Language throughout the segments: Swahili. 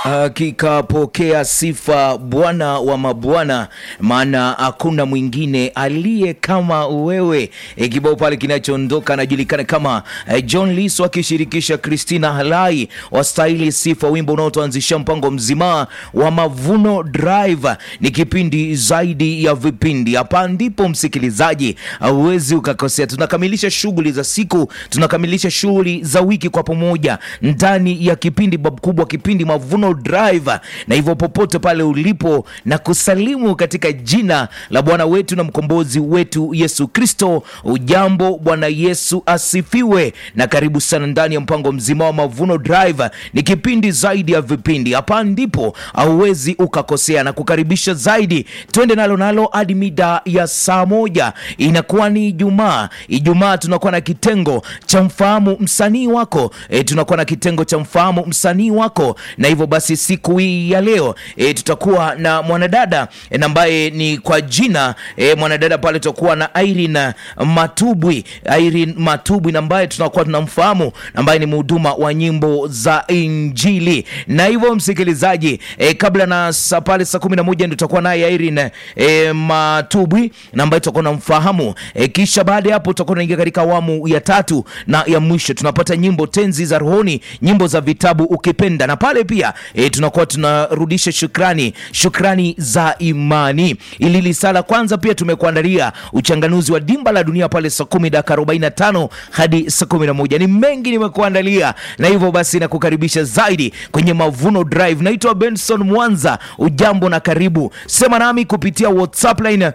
Hakika pokea sifa Bwana wa mabwana, maana hakuna mwingine aliye kama wewe. E, kibao pale kinachoondoka anajulikana kama e, John Liso akishirikisha Christina Halai wastahili sifa, wimbo unaotuanzisha mpango mzima wa Mavuno Drive. Ni kipindi zaidi ya vipindi, hapa ndipo msikilizaji hauwezi ukakosea. Tunakamilisha shughuli za siku, tunakamilisha shughuli za wiki kwa pamoja ndani ya kipindi bab kubwa, kipindi Mavuno Drive, na hivyo popote pale ulipo na kusalimu katika jina la Bwana wetu na mkombozi wetu Yesu Kristo. Ujambo, Bwana Yesu asifiwe, na karibu sana ndani ya mpango mzima wa Mavuno Drive. Ni kipindi zaidi ya vipindi, hapa ndipo hauwezi ukakosea, na kukaribisha zaidi, twende nalo nalo hadi mida ya saa moja. Inakuwa ni Ijumaa. Ijumaa tunakuwa na kitengo cha mfahamu msanii wako e, tunakuwa na kitengo cha mfahamu msanii wako, na hivyo basi siku hii ya leo e, tutakuwa na mwanadada e, ambaye ni kwa jina e, mwanadada pale tutakuwa na Irene Matubwi, Irene Matubwi na ambaye tunakuwa tunamfahamu ambaye ni mhuduma wa nyimbo za Injili. Na hivyo msikilizaji, e, kabla na saa pale saa kumi na moja ndio tutakuwa naye Irene e, Matubwi na ambaye tutakuwa tunamfahamu e, kisha baada ya hapo tutakuwa tunaingia katika awamu ya tatu na ya mwisho, tunapata nyimbo tenzi za rohoni, nyimbo za vitabu ukipenda, na pale pia e, tunakuwa tunarudisha shukrani, shukrani za imani. Ili lisala kwanza pia tumekuandalia uchanganuzi wa dimba la dunia pale saa kumi dakika 45 hadi saa kumi na moja. Ni mengi nimekuandalia, na hivyo basi nakukaribisha zaidi kwenye Mavuno Drive. Naitwa Benson Mwanza, ujambo na karibu. Sema nami kupitia WhatsApp line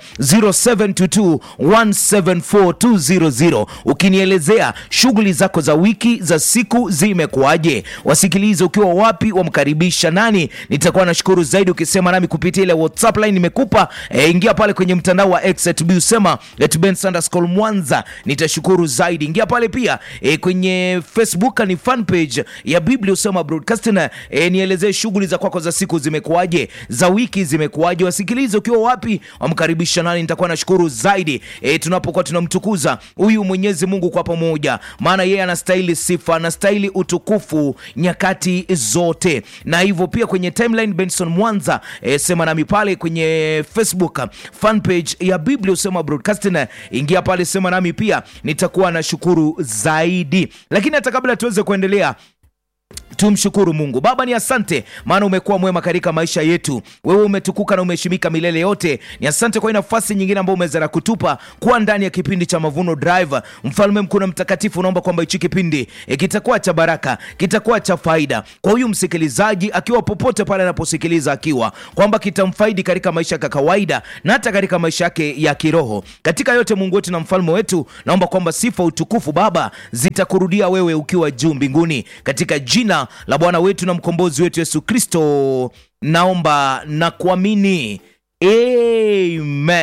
0722174200 ukinielezea shughuli zako za wiki za siku zimekuwaje, wasikilize ukiwa wapi, wamkaribisha nani. Nitakuwa nashukuru zaidi ukisema nami kupitia ile WhatsApp line nimekupa. E, ingia pale kwenye mtandao wa X at usema at Mwanza, nitashukuru zaidi. Ingia pale pia e, kwenye Facebook ni fan page ya Biblia usema broadcasting. E, nielezee shughuli za kwako za siku zimekuwaje, za wiki zimekuwaje, wasikilize ukiwa wapi, wamkaribisha nani. Nitakuwa nashukuru zaidi e, tunapokuwa tunamtukuza huyu Mwenyezi Mungu kwa pamoja, maana yeye anastahili sifa, anastahili utukufu nyakati zote. Na hivyo pia kwenye timeline Benson Mwanza e, sema nami pale kwenye Facebook fan page ya Biblia usema broadcasting, ingia pale sema nami pia, nitakuwa na shukuru zaidi. Lakini hata kabla tuweze kuendelea Tumshukuru Mungu. Baba, ni asante maana umekuwa mwema katika maisha yetu. Wewe umetukuka na umeheshimika milele yote. Ni asante kwa hii nafasi nyingine ambayo umeweza kutupa kuwa ndani ya kipindi cha Mavuno Drive. Mfalme mkuu na mtakatifu, naomba kwamba hichi kipindi e, kitakuwa cha baraka, kitakuwa cha faida kwa huyu msikilizaji akiwa popote pale anaposikiliza, akiwa kwamba kitamfaidi katika maisha ya kawaida na hata katika maisha yake ya kiroho. Katika yote, Mungu wetu na mfalme wetu, naomba kwamba sifa, utukufu Baba zitakurudia wewe ukiwa juu mbinguni, katika jina la Bwana wetu na mkombozi wetu Yesu Kristo, naomba na kuamini, amen.